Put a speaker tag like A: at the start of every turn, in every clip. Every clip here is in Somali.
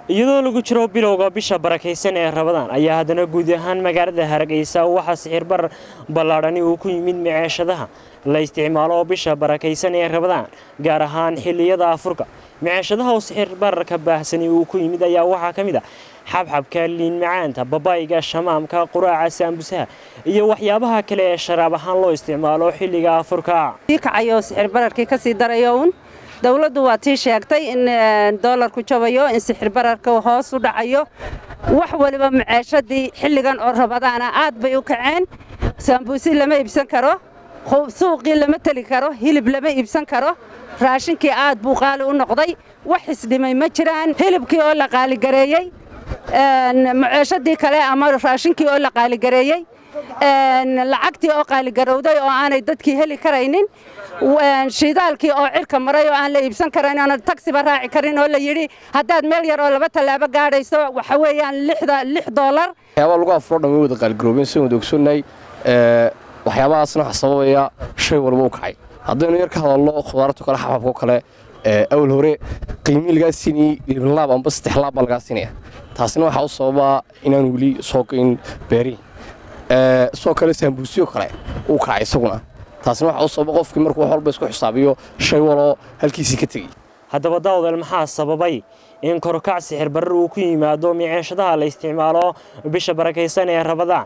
A: iyadoo lagu jiro bilowga bisha barakaysan ee rabadaan ayaa haddana guud ahaan magaalada hargeysa waxaa sixirbar ballaadhani uu ku yimid miceeshadaha la isticmaalo bisha barakaysan ee rabadaan gaar ahaan xilliyada afurka miceeshadaha oo sixirbararka baahsani uu ku yimid ayaa waxaa ka mid ah xabxabka liin macaanta babayga shamaamka quraaca saambusaha iyo waxyaabaha kale ee sharaab ahaan loo isticmaalo xilliga afurka
B: kacayo sixirbararkii kasii darayo un dowladdu waa tii sheegtay in doolarku jabayo in sixirbararka hoos u dhacayo wax waliba maceeshadii xilligan oo rabadaana aad bay u kaceen saambuusi lama iibsan karo suuqii lama teli karo hilib lama iibsan karo raashinkii aad buu qaali u noqday wax isdhimay ma jiraan hilibkii oo la qaaligareeyey maceeshadii kale ama raashinkii oo la qaaligareeyey lacagtii oo qaaligarowday oo aanay dadkii heli karaynin shidaalkii oo cirka maray oo aan la iibsan karayn oona tagsiba raaci karin oo la yidhi haddaad meel yar oo laba tallaabo gaadhayso waxa weeyaan lix doolar
C: waxyaabaa lagu afuro dhan way wada qaaligaroobeen sidaan wada ogsoonnahay waxyaabahaasna waxa sababaya shay walba u kacay haddaynu yar ka hadalno khudaartu kale xabxabko kale awal hore qiimii lagaa siinayey libanlaab amba saddex laab baa lagaa siinaya taasina waxaa u sababaa inaan weli soo gayn beerihi sidoo kale saambuusyo kale uu kacay isaguna taasina waxaa u sababa qofkii markuu wax walba isku xisaabiyo shay waloo halkiisii ka tegey
A: haddaba daawdeel maxaa sababay in korkac sixir barar uu ku yimaado miceeshadaha la isticmaalo bisha barakaysan ee rabadaan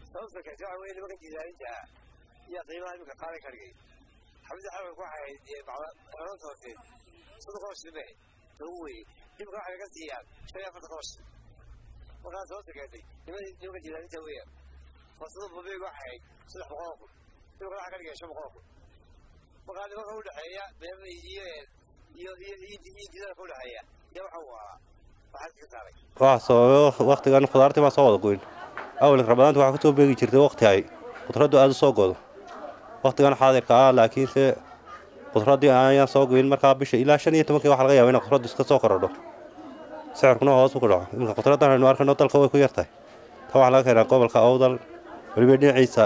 D: waxaa sababay wakhtigan khudaartii baan soo wada goyn awalka rabadaanta waxaa ka soo beegi jirtay wakhti ay khudraddu aada u soo godo wakhtigan xaadirka ah laakiinse khudraddii ayaan soo goyn markaa bisha ilaa shan iyo tobankii waxa laga yaaba inay khudraddu iska soo korodho sicirkuna hoos u ku dhaco iminka khudraddan aynu arkayno dalka way ku yartahay ta waxaa laga keenaa gobolka awdal weliba dhinaciisa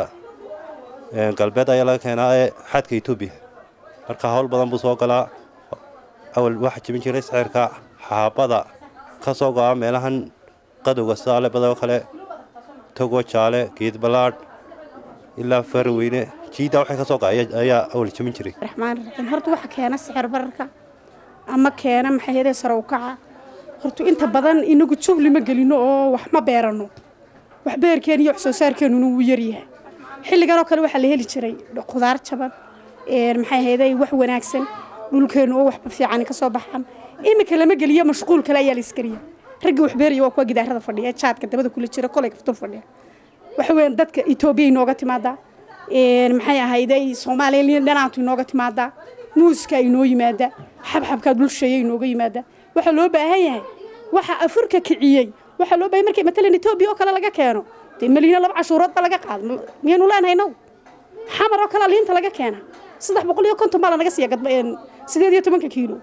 D: galbeed ayaa laga keenaa ee xadka etoobiya marka hawl badan buu soo galaa awal waxaa jebin jiray sicirka xaabada ka soo go'a meelahan qadowga sidaale badoo kale togo jaale geed ballaadh ilaa faraweyne jiidda waxay ka soo go'a ayaa awal jebin jiray
E: raxmaan raxiim horta waxa keena sixir bararka ama keena maxayadee sare u kaca horta inta badan inagu jugli ma gelino oo wax ma beerano wax beerkeena iyo wax soo saarkeenuna wuu yaryahay xilligan oo kale waxaa la heli jiray khudaar jaban maxay ahayday wax wanaagsan dhulkeenu oo waxba fiican ka soo baxan iminka lama geliyo mashquul kale ayaa la iskariya ragga wax beeraya waa kuwa gidaarada fadhiya jaadka dabada kula jira kolay kaftur fadhiya waxa weeyaan dadka Itoobiya inooga timaadaa een maxay ahayday Soomaaliya dhanaantu inooga timaadaa muuska inoo yimaada xabxabka dulsheeyay inooga yimaada waxa loo baahan yahay waxa afurka kiciyay waxa loo baahan markay matalan Itoobiya oo kale laga keeno tii milyan laba cashuurood ba laga qaad miyanu leenahay now xamar oo kale liinta laga keena saddex boqol iyo konton baa lanaga siiya gadba sideed iyo tobanka kiilo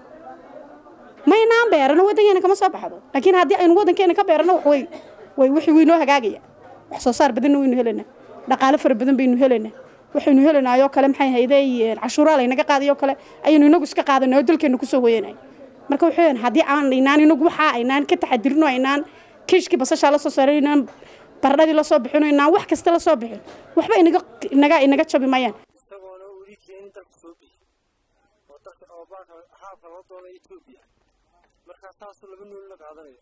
E: maynaan beerano waddankeena kama soo baxdo laakiin haddii aynu waddankeena ka beerano wax way way wixii waynoo hagaagaya wax soo saar badanna waynu helaynaa dhaqaale fara badan baynu helaynaa waxaynu helanaayoo kale maxay hayday cashuuraa laynaga qaadayoo kale ayaynu inagu iska qaadanay oo dalkeena kusoo hoyanay marka waxay haddii aan aynaan inagu waxaa aynaan ka taxadirino aynaan kiishkii basashaa la soo saaray aynaan baradhadii la soo bixino aynaan wax kasta la soo bixin waxba inaga inaga inaga jabi mayaan
F: isagoona weli keenin dalka soo bixi oo dalka oo baalka haabka loo doonay Ethiopia markaas taasoo laba nuul la qaadanayo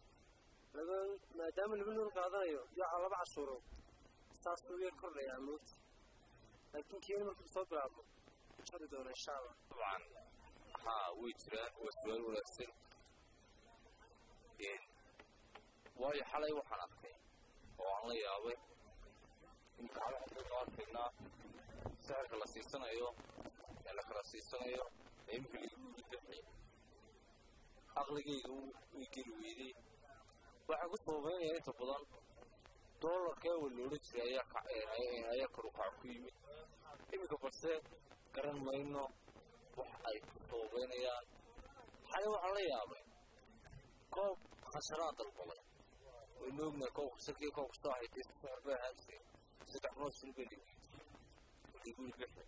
F: laba maadaama laba nuul qaadanayo yaa laba cashuuro saasuu yar kordhayaa moogta laakiin keeni markuu soo bilaabo jari doona insha allah
G: طبعا ها ويترا وسؤال wanaagsan waayo xalay waxaan arkay oo aan la yaabay in kacdo arkaynaa sixirka la siisanayo ee la kala siisanayo ee imika lagu aqligayga way geli weydey waxaa ku sababeynaya inta badan doolarka awal loola jiray ayaa kor u kac ku yimid iminka balse garan mayno wax ay ku sababeynayaan xalay waxaa la yaabay koob khasharaa dalbaday waynu ognahay koob khasharkii koob kastoo ahayd dee sixir bay ahaan jiray saddex boqol shilin bay liguri bixi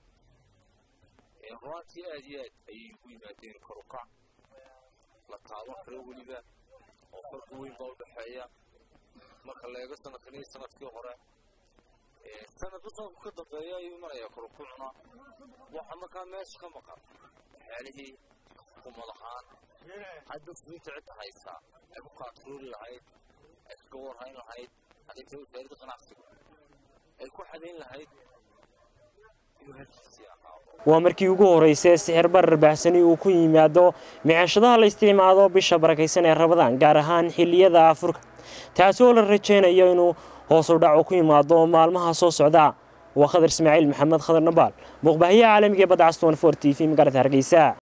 G: runtii aad iyo aad ayay ugu yimaadeen kor u kac la taaban karo weliba oo farqi weyn baa u dhexeeya marka la eego sanadkan iyo sanadkii hore sanadba sanadku ka dambeeya ayuu imanayaa korukucna waxa markaa meesha ka maqan waxyaalihii xukuumad ahaan hadda fulinta cidda haysaa ay ku kaatuuri lahayd ay kaga warhayn lahayd hadintay wasaaradda ganacsiga ay ku xadayn lahayd inuu halkiisii ahaado
A: waa markii ugu horeysay sixir barar baxsani uu ku yimaado micashadaha la isticmaalo bisha barakaysan ee rabadaan gaar ahaan xilliyada afurka taasi oo la rajaynayo inuu hoos u dhac ku yimaado maalmaha soo socda waa khadar ismaaciil maxamed khadar nabaal muuqbaahiyaha caalamiga ee badda caston for t v magaalada hargeysa